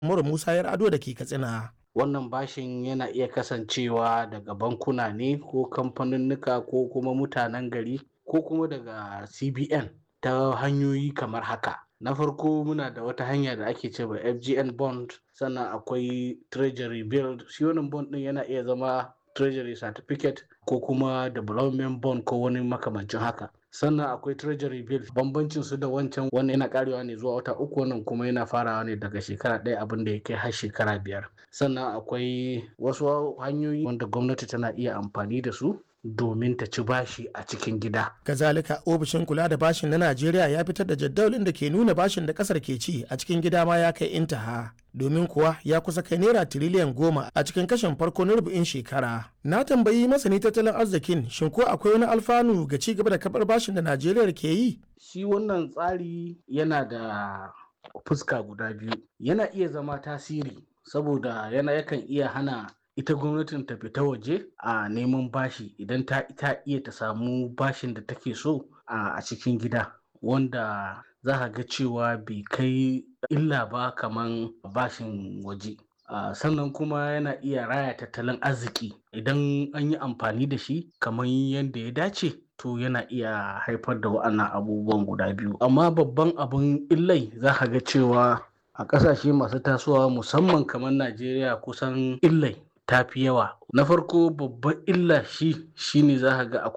Umaru Musa Yar'ado da ke Katsina. wannan bashin yana iya kasancewa daga bankuna ne ko kamfaninnika ko kuma mutanen gari ko kuma daga cbn ta hanyoyi kamar haka na farko muna da wata hanya da ake cewa fgn bond sannan akwai treasury bill shi wannan bond din yana iya zama treasury certificate ko kuma development bond ko wani makamancin haka sannan akwai treasury bill bambancin su da wancan wannan yana karewa ne zuwa wata uku wannan kuma yana farawa ne daga shekara ɗaya abin da ya kai har shekara biyar sannan akwai wasu hanyoyi wanda gwamnati tana iya amfani da su domin ta ci bashi a cikin gida. Kazalika ofishin kula da bashin na Najeriya ya fitar da jadawalin da ke nuna bashin da kasar ke ci a cikin gida ma ya kai intaha. Domin kuwa ya kusa kai naira tiriliyan goma a cikin kashin farko na rubu'in shekara. Na tambayi masani tattalin arzikin shin ko akwai wani alfanu ga ci gaba da kabar bashin da Najeriya ke yi? Shi wannan tsari yana da fuska guda biyu. Yana iya zama tasiri saboda yana yakan iya hana ita gwamnatin ta fita waje a neman bashi idan ta ita iya ta samu bashin da take so a cikin gida wanda za ka ga cewa bai kai illa ba kaman bashin waje sannan kuma yana iya raya tattalin arziki idan an yi amfani da shi kamar yadda ya dace to yana iya haifar da wa'annan abubuwan guda biyu amma babban abin illai za ka ga cewa a ƙasashe masu tasowa musamman kamar najeriya kusan illai ta fi yawa na farko babban illa shi shine za ka ga